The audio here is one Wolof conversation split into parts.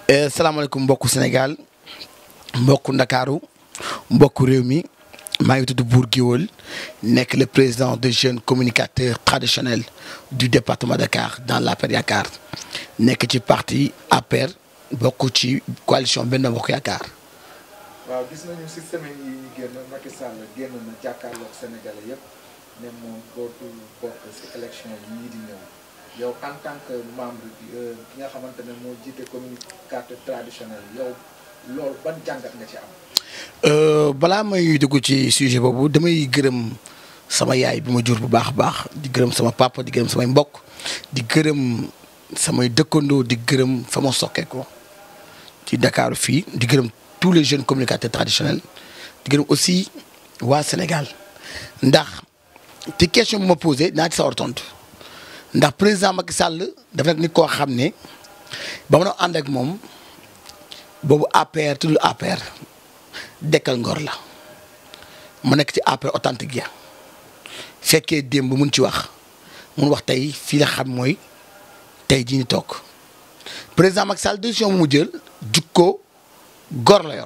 salaamaaleykum mbokku Sénégal mbokku Ndakaaru mbokku réew mi maa ngi tudd Bour Guéweul nekk le président des jeunes communicateurs traditionnels du département de Dakar dans l'APR Yaakaar nekk ci parti APR bokk ci coalition Benno Bokk Yaakaar. waaw gis nañu si semaine yi ñu génn Macky Sall génn na jàkkaarloog Sénégalais yëpp ne moom dootul bokk si élection yii di ñëw yow en tant que membre bi ki nga xamante ne moo jiite communicateur traditionnel yow loolu ban jàngat nga ci am. balaa may dugg ci sujet boobu damay gërëm sama yaay bi ma jur bu baax a baax di gërëm sama papa di gërëm samay mbokk di gërëm samay dëkkandoo di gërëm fa ma sokkee ko ci Dakar fii di gërëm tous les jeunes communicateurs traditionnels di gërëm aussi waa Sénégal ndax te question bu ma posé naa ci sawar tontu ndax président Macky Sall dafa nekk nit koo xam ne ba ma doon ànd ak moom boobu APR tuddul APR. dekkal ngor la mu nekk ci APR authentique ya fekkee démb mun ci wax mun wax tey fii la xam mooy tey jii ñu toog président Macky Sall décision bu mu jël jikko gor la yor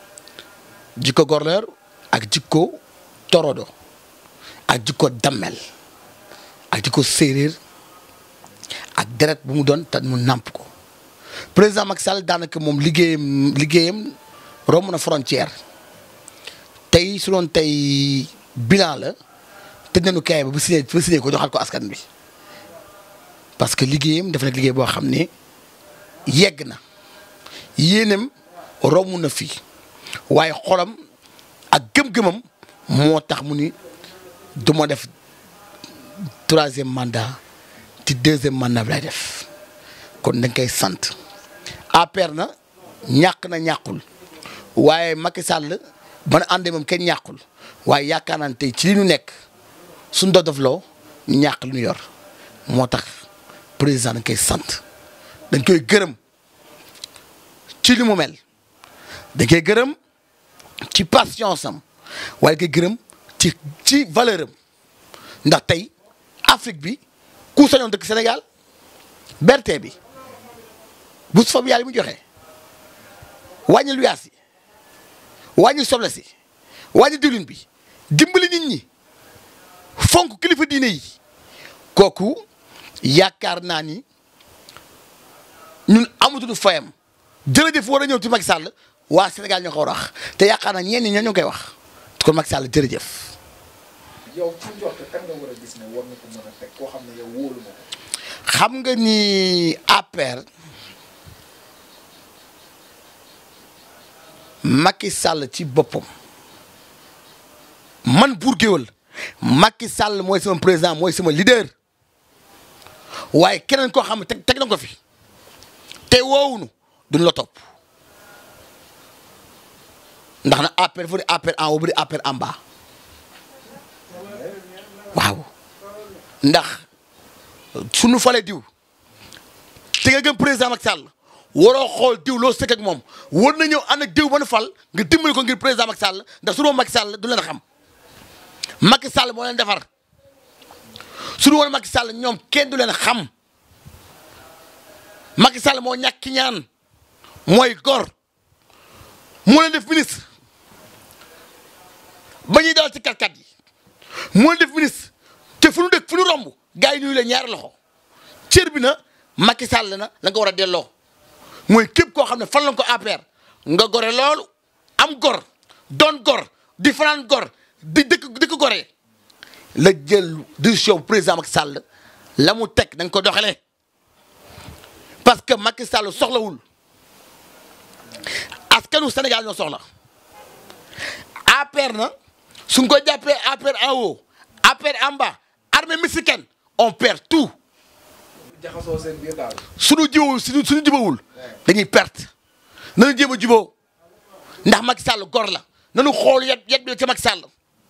jikko gor la yor ak jikko torodo ak jikko dammel ak jikko séeréer ak deret bu mu doon te mu nàmp ko président Macky Sall daanaka moom liggéeyam liggéeyam romb na frontière tey su doon tey bilan la tëj nañu kaay ba bu signé ba signé ko joxaat ko askan bi parce que liggéeyam dafa nekk liggéey boo xam ne yegg na yéenam romb na fi waaye xolam ak gëm-gëmam moo tax mu ni du ma def troisième mandat ci deuxième mandat bi lay def kon dañ koy sant APR na ñàkk na ñàkkul. waaye Macky Sall ba na àndee moom kenn ñàkkul waaye yaakaar naa ne tey ci li ñu nekk suñ dof loo ñàkk lu ñu yor moo tax président dañ koy sant dañ koy gërëm ci li mu mel dañ koy gërëm ci patience am waaye dañ koy gërëm ci ci valeur am ndax tey Afrique bi ku sañoon dëkk Sénégal berte bi bu fab yàlla mu joxe wàññi lu yaas yi wàññi soble si wàññi diwlin bi dimbali nit ñi fonk kilifa diine yi kooku yaakaar naa ni ñun amatuñu fayam jërëjëf war a ñëw ci Macky Sall waa Sénégal ñoo ko war a wax te yaakaar naa ñenn ñi ñoo koy wax kon Macky Sall jërëjëf. yow ci njort kan nga war a gis ne war na ko mën a teg koo xam ne yow wóolu na ko. xam nga ni APR. Macky Sall ci boppam man Bour Guéweul Macky Sall mooy sama président mooy sama leader waaye keneen koo xam ne teg teg na ko fi te woowuñu duñ la topp ndax na APR dafa di APR en haut bu di APR en bas waaw ndax suñu falee diw te nga gëm président Macky Sall waroo xool diw loo sëkk ak moom war na ñëw ànd ak diw ba nu fal nga dimbali ko ngir président Macky Sall ndax su doon Macky Sall du leen xam Macky Sall moo leen defar su du woon Macky Sall ñoom kenn du leen xam Macky Sall moo ñàkk ñaan mooy gor moo leen def ministre ba ñuy dawal ci katkat yi moo leen def ministre te fu nu dëkk fu nu romb gars yi nuyu leen ñaari loxo cër bi na Macky Sall na la nga war a delloo. mooy képp koo xam ne fan la ko APR nga gore loolu am gor doon gor di fanaan gor di dëkk dëkk goree la jël décision président Macky Sall la mu teg da nga ko doxalee parce que Macky Sall soxlawul askanu Sénégal ñoo soxla APR na suñ ko jàppee APR en haut APR en bas armée mexicaine on perd tout. jaxasoo seen biir daal. suñu jiwul suñu suñu jubawul dañuy perte nañu jéem a juboo ndax Macky Sall gor la nañu xool yet yet bi ca Macky Sall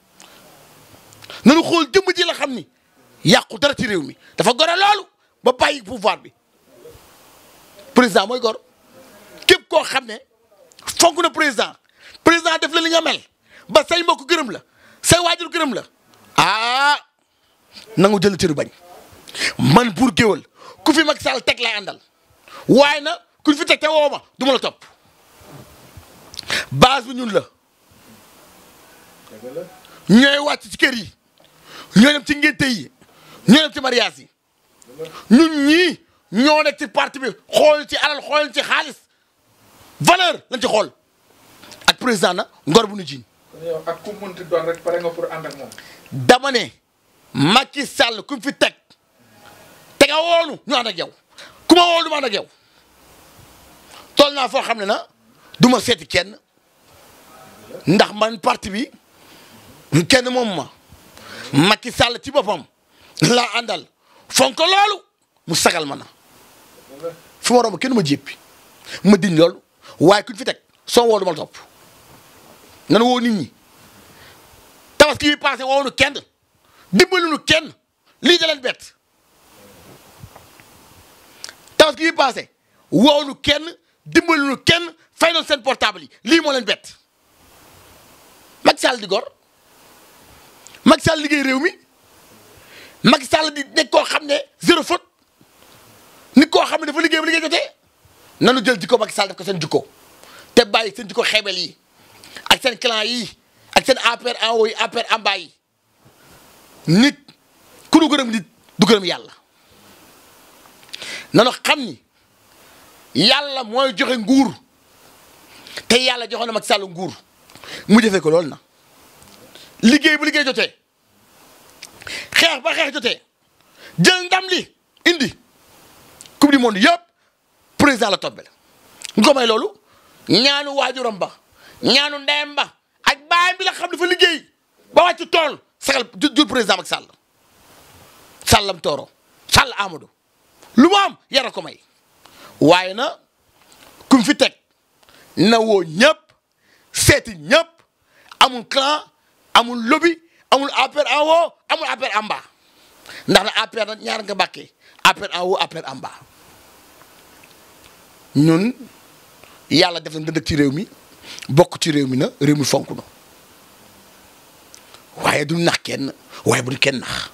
nañu xool jëmm ji la xam ni yàqu dara ci réew mi dafa gore loolu ba bàyyi pouvoir bi président mooy gor képp koo xam ne fonk na président président def la li nga mel ba say mbokk gërëm la say waajur gërëm la ah nangu jël cëru bañ man Bour Guéweul ku fi Macky Sall teg lay àndal waaye na kuñ fi teg te woo ma du ma la topp base bi ñun la dëgg la ñooy wàcc ci kër yi ñooy dem ci ngénte yi ñooy dem ci mariage yi ñun ñii ñoo nekk ci parti bi xool ci alal xool ci xaalis valeur lañ ci xool ak président na ngor bu nu jiin kon yow ak ku mënti doon rek pare nga pour ànd ak moom dama ne Macky Sall ku fi teg te nga woonu ñu ànd ak yow ku ma woonu ma ànd ak yow toll naa foo xam ne na du ma seeti kenn ndax man parti bi kenn moom ma Macky Sall ci boppam laa àndal fonk loolu mu sagal ma na dëgg la fi ma romb kenn ma jéppi ma diñ loolu waaye kuñ fi teg soo woo du ma la topp nan woo nit ñi tabaski bi passé woonu kenn dimbaluñu kenn lii da leen bett tabaski bi passé woonu kenn dimbaluñu kenn fay noonu seen portable yi lii moo leen bett Macky Sall di gor Macky Sall liggéey réew mi Macky Sall di nekk koo xam ne zéro faute nit koo xam ne dafa liggéey ba liggéey jotee nanu jël jikko Macky Sall def ko seen jikko te bàyyi seen jikko xeebel yi ak seen clan yi ak seen APR en haut yi APR en bas yi nit ku du gërëm nit du gërëm yàlla nanu xam ni yàlla mooy joxe nguur te yàlla joxoon na Macky Sall nguur mu defee ko loolu na liggéey bu liggéey jotee xeex ba xeex jotee jël ndam li indi coupe du monde yëpp président la tombé ñu ko may loolu ñaanu waajuram ba ñaanu ndeyam ba ak baayam bi la xam dafa liggéey ba wàcc tool sagal ju- jur président Macky Sall sàllam tooro sàll Amadou lu mu am yara ko may waaye na kum fi teg na woo ñëpp seeti ñëpp amul clan amul lobby amul APR en haut amul APR en bas ndax na APR nag ñaar nga bàkkee APR en haut APR en bas ñun yàlla def na dëkk ci réew mi bokk ci réew mi na réew mi fonk na waaye du nax kenn waaye bu ñu kenn nax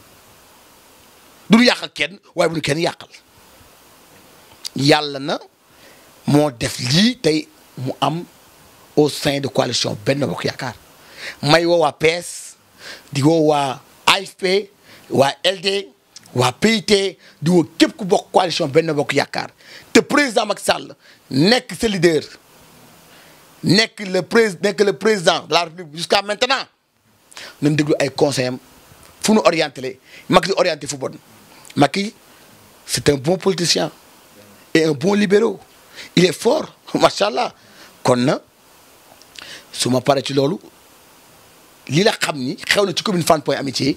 du ñu yàqal kenn waaye bu ñu kenn yàqal yàlla na moo def lii tey mu am au sein de coalition Benno Bokk Yaakaar may woo waa PS di woo waa AFP waa LD waa PIT di woo képp ku bokk coalition Benno Bokk Yaakaar te président Macky Sall nekk sa leader nekk le prés nekk le président de la République jusqu'à maintenant nañ déglu ay conseils am fu nu orienté le Macky di orienté fu bon Macky c'est un bon politicien et un bon libéraux il est fort macha allah kon na su ma paree ci loolu lii la xam ni xew na ci commune Fann Point Amitié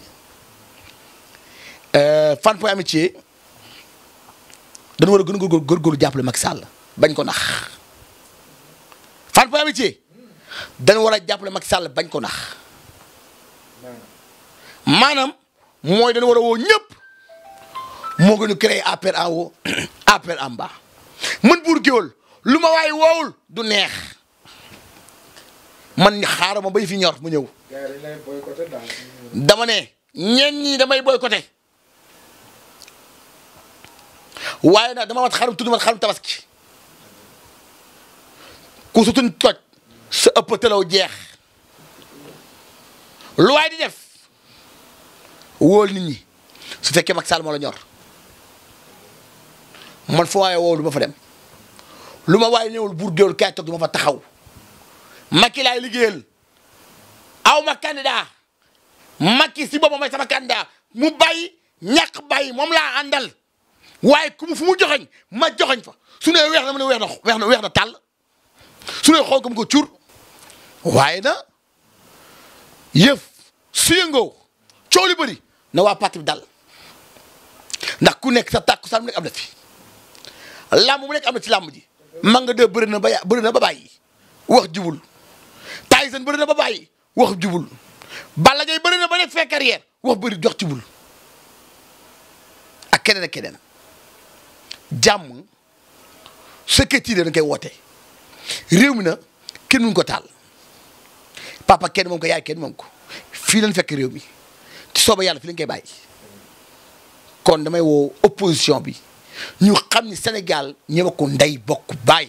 euh, Fann Point Amitié dañu war a gën a góor góorgóorlu jàppale Macky Sall bañ ko nax Fann Point Amitié dañu war a jàppale Macky Sall bañ ko nax maanaam maanaam mooy dañu war a woo ñëpp moo gën a créer APR en haut APR en bas man buur géwël lu ma waaye woowul du neex man xaaral ma bay fi ñor mu ñëw gars yi dañ lay boycotté daal dama ne ñenn ñi damay boycotté waaye nag dama wat xarum tudd man xarum tabaski ku su tuñ toj sa ëpp telaw jeex lu waay di def wóol nit ñi su fekkee Macky Sall moo la ñor man fa waaye woowu du ma fa dem lu ma waaye ñëwul buur géwél kaay toog du ma fa taxaw Macky laay liggéeyal aw ma candidat Macky si boppam mooy sama candidat mu bàyyi ñàkk bàyyi moom laa àndal waaye ku mu fu mu joxoñ ma joxoñ fa su ne weex na mu ne weex na weex na weex na tàll su ne xool ko mu ko cur waaye na yëf su yëngoo coow li bëri na waa parti bi dal ndax ku nekk sa tàkku sax mu nekk am na fi làmb mu nekk am na ci làmb ji ma nga dee bëri na ba ya bëri na ba bàyyi wax jubul Tyson bëri na ba bàyyi wax jubul Balla Gaye bëri na ba nekk fee carrière wax bëri jox jubul ak keneen ak keneen jàmm secrétaire dañ koy woote réew mi na kenn mun ko taal papa kenn moom ko yaay kenn moom ko fii lañ fekk réew mi ci sooba yàlla fi lañ koy bàyyi kon damay woo opposition bi ñu xam ni Sénégal ñëwa ko ndey bokk baay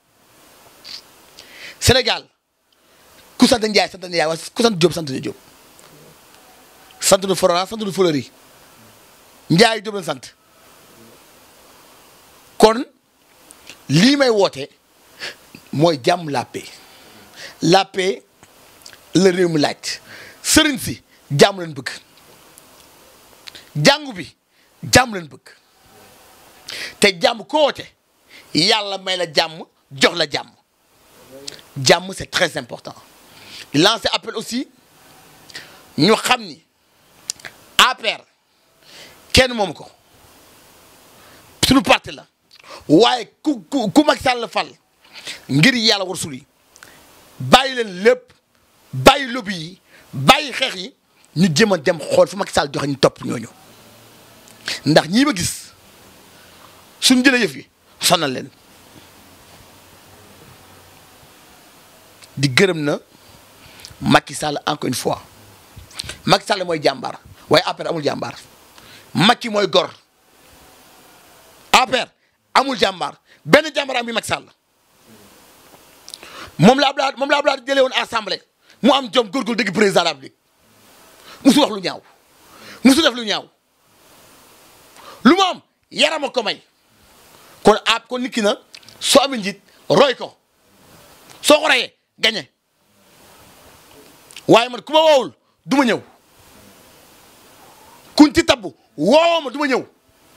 Sénégal ku sant Ndiaye sant Ndiaye waaye ku sant Diop sant Diop sant du Florent sant du Fleury Ndiaye Diop la sant kon lii may woote mooy jàmm la paix la paix la réew mi laaj sëriñ si jàmm leen bëgg jàngu bi jàmm leen bëgg te jàmm ko woote yàlla may la jàmm jox la jàmm jàmm c'est très important lancer appel aussi ñu xam ni APR kenn moom ko suñu parti la waaye ku ku ku Macky Sall fal ngir yàlla war suli bàyyi leen lépp bàyyi lobby yi bàyyi xeex yi ñu jëm a dem xool fu Macky Sall joxe ñu topp ñooñu ndax ñii ma gis suñu jëlee yëf yi sonal leen di gërëm na Macky Sall encore une fois Macky Sall mooy jàmbaar waaye APR amul jàmbaar Macky mooy gor APR amul jàmbaar benn jàmbaar am bi Macky Sall moom la Abdoulaye moom la Abdoulaye jëlee woon assemblée mu am jom góorgóorlu dëgg président de la République musu wax lu ñaaw musu def lu ñaaw lu mu am yarama ko may kon ab kon nit ki na soo amee njiit roy ko soo ko royee gañe waaye man ku ma woowul du ma ñëw kuñ ci tabbu woowoo ma du ma ñëw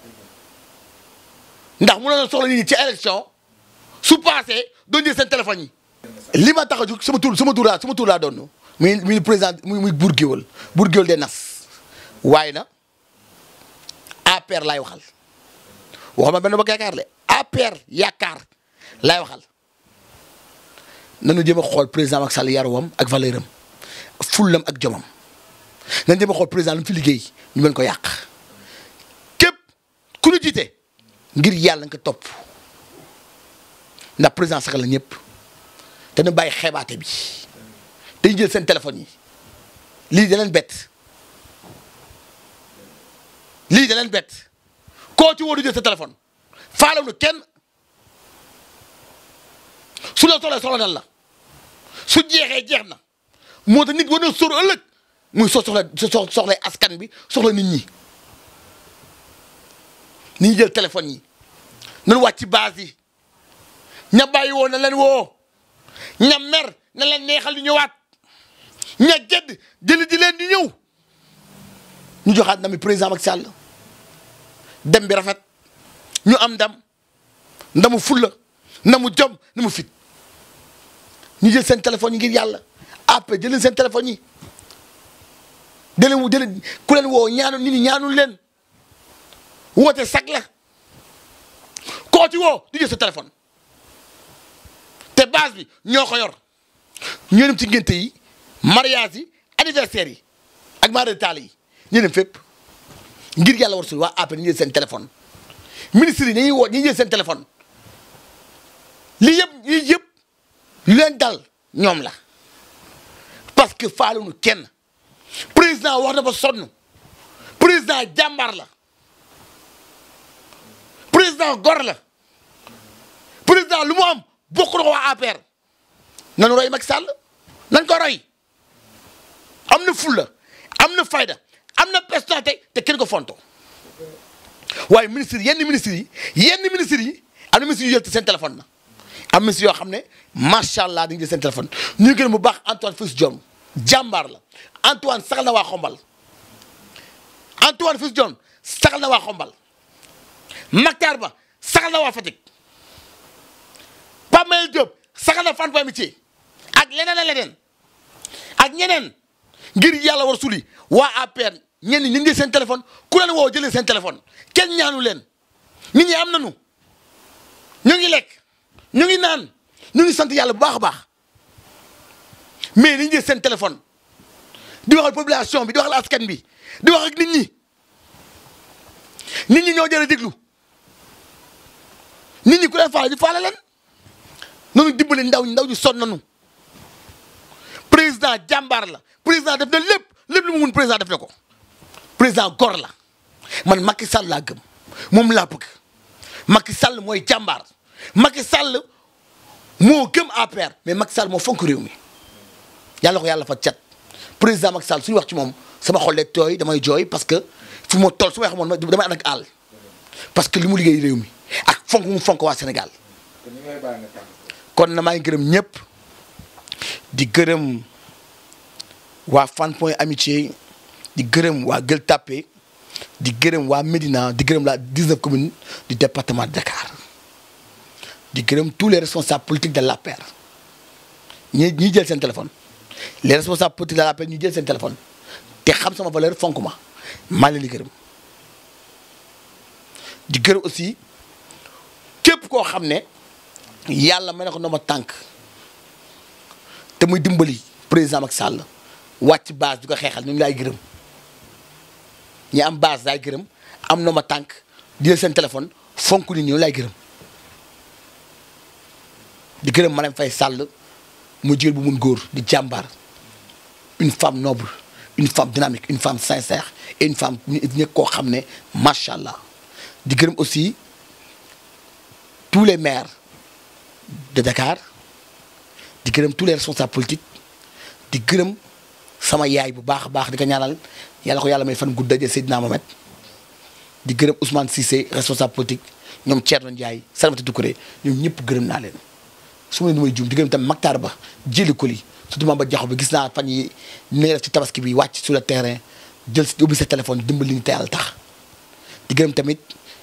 ndax mu na soxla nit ñi ci élection su passé doon jël seen téléphone yi li ma tax a jóg sama tur sama tur laa sama tur laa doon muy muy président muy muy buur géwël buur géwël de nas waaye na APR laay waxal waxuma benn bokk yaakaar le APR yaakaar laay waxal nanu jëm a xool président Macky Sall yaruwam ak valeur am fullam ak jomam nañ jëm a xool président lu mu fi liggéey ñu mën ko yàq képp ku ñu jiite ngir yàlla nga ko topp ndax président sax la ñëpp te nu bàyyi xeebaate bi dañu jël seen téléphone yi lii da leen bett lii da leen bett koo ci woo du jël sa téléphone faalaw nu kenn su la soxla soxla nan la su jeexee jeex na moo tax nit war na sóor ëllëg muy so soxla so soxlay askan bi soxla nit ñi ni ñu jël téléphone yi nan wàcc ci base yi ña bàyyi woo na leen woo ña mer na leen neexal di ñëwaat ña gedd jëli di leen di ñëw ñu joxaat na mi président Macky Sall dem bi rafet ñu am ndam ndamu fulla ndamu jom ndamu fit ñu jël seen téléphone yi ngir yàlla après jëleen seen téléphone yi jëleen wu jëleen ku leen woo ñaanu nit ñi ñaanul leen woote sag la koo ci woo du jël sa téléphone te base bi ñoo ko yor ñoo dem ci ngénte yi mariage yi anniversaire yi ak maare taal yi ñu dem fépp ngir yàlla war sul waa après ñu jël seen téléphone ministre yi dañuy woo ñu jël seen téléphone lii yëpp lii yëpp lu leen dal ñoom la parce que faaluñu kenn président wax na ba sonn président jàmbaar la président gor la président lu mu am bokk na ko waa APR nanu roy Macky Sall nañ ko roy am na fulla am na fayda am na personnalité te kenn ko fonto waaye ministre yenn ministres yi yenn ministres yi am na ministres yu jël seen téléphone na am ministres yoo xam ne macha allah dañuy jël seen téléphone ñu gën bu baax Antoine Félix Diome jàmbaar la Antoine saxal na waa xombal Antoine Félix Diome saxal na waa xombal Mactar Ba saxal na waa Fatick Pape Mayel Diop saxal na Fann Point Amitié ak leneen ak leneen ak ñeneen ngir yàlla war suli waa APR ñenn ñi ñu ngi seen téléphone ku leen woo jëlee seen téléphone kenn ñaanu leen nit ñi am nañu ñu ngi lekk ñu ngi naan ñu ngi sant yàlla bu baax a baax mais ni ñu jël seen téléphone di waxal population bi di waxal askan bi di wax ak nit ñi nit ñi ñoo jëlee déglu nit ñi ku leen faale di faale leen noonu dimbali ndaw ñi ndaw ñu sonn nañu président jàmbaar la président def na lépp lépp lu mu mun président def na ko président gor la man Macky Sall laa gëm moom laa bëgg Macky Sall mooy jàmbaar Macky Sall moo gëm APR mais Macky Sall moo fonk réew mi yàlla ko yàlla fa cat président Macky Sall suñu wax ci moom sama xol leeg tooy damay jooy parce que fu ma toll su ma xamoon damay ànd ak àll parce que li mu liggéey réew mi ak fonk mu fonk waa Sénégal kon ñu ngi lay bàyyi nga tàggatoo. kon na maa ngi gërëm ñëpp di gërëm waa Fann Point Amitié di gërëm waa Gueule Tapée di gërëm waa Médina di gërëm la 19 communes du département de Dakar di gërëm tous les responsables politiques de l'APR ñi ñi jël seen téléphone les responsables politiques de l'APR ñu jël seen téléphone te xam sama valeur fonk ma maa leen di gërëm di gërëm aussi képp koo xam ne yàlla may na ko ndooma tànk te muy dimbali président Macky Sall wàcc base di ko xeexal ñu ngi laay gërëm ñi am base laay gërëm am ndooma tànk di jël seen téléphone fonk nit ñi ñu laay gërëm di gërëm Marème Faye Sall mu jigéen bu mun góor di jàmbaar une femme noble une femme dynamique une femme sincère et une femme ñëpp koo xam ne macha allah di gërëm aussi tous les maires de Dakar di gërëm tous les responsables politiques di gërëm sama yaay bu baax a baax di ko ñaanal yàlla ko yàlla may fan gudd daje Seydina Mohamed di gërëm Ousmane Cissé responsable politique ñoom Thierno Ndiaye Salamata Doucouré ñoom ñëpp gërëm naa leen su ma leen may juum di gërëm tam Maktar Ba jëli ko li surtout Mamba Diakhou bi gis naa fan yi ni nga def ci tabaski bi wàcc sur le terrain jël si ubbi sa téléphone dimbali ñu te yàlla tax di gërëm tamit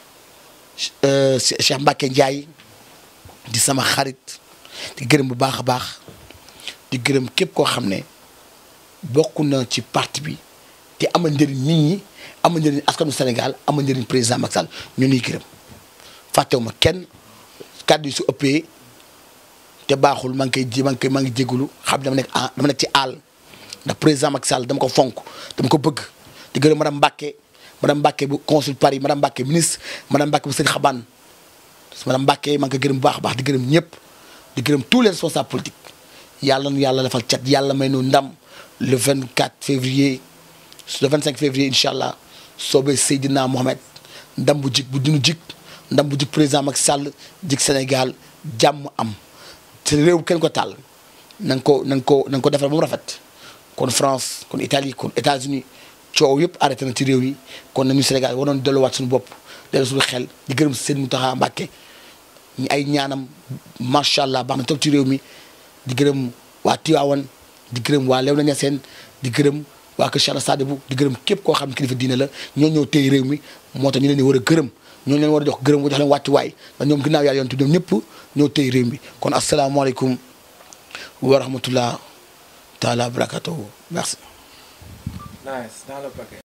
Cheikh Mbacke Ndiaye di sama xarit di gërëm bu baax a baax di gërëm képp koo xam ne bokk na ci parti bi te amal njëriñ nit ñi amal njëriñ askanu Sénégal amal njëriñ président Macky Sall ñu nuy gërëm fàttewuma kenn kàddu yi su ëppee te baaxul maa ngi koy ji maa ngi koy maa ngi jégalu xam dama nekk en dama nekk ci àll ndax président Macky Sall dama ko fonk dama ko bëgg di gërëm madame Mbacke madame Mbacke bu consul Paris madame Mbacke ministre madame Mbacke bu sëñ Xabaan madame Mbacke maa ngi koy gërëm bu baax a baax di gërëm ñëpp di gërëm tous les responsables politiques yàlla nu yàlla defal cat yàlla may nu ndam le 24 février le 25 février incha allah soobee Seydina Mohamed ndam bu jig bu dinu jig ndam bu jig président Macky Sall jig Sénégal jàmm am te réew kenn ko taal na nga ko na nga ko na nga ko defal ba mu rafet kon France kon Italie kon États-Unis coow yëpp arrêté na ci réew yi kon nañu Sénégal waroon delluwaat suñu bopp dellu suñu xel di gërëm seen Mountakha Mbacké ñu ay ñaanam macha allah baax na toog ci réew mi di gërëm waa Tivaouane di gërëm waa Léona Niassène di gërëm waa Kër Cheikh Sadibou di gërëm képp koo xam ne kilifa diine la ñoo ñëw téye réew mi moo tax ñu leen di war a gërëm ñoo leen war a jox gërëm jox leen wàccuwaay ndax ñoom ginnaaw yàlla yontu ñoom ñëpp ñoo téye réew mi kon asalaamaaleykum wa rahmatullah taala wa barakatuhu merci nice dans le paquet.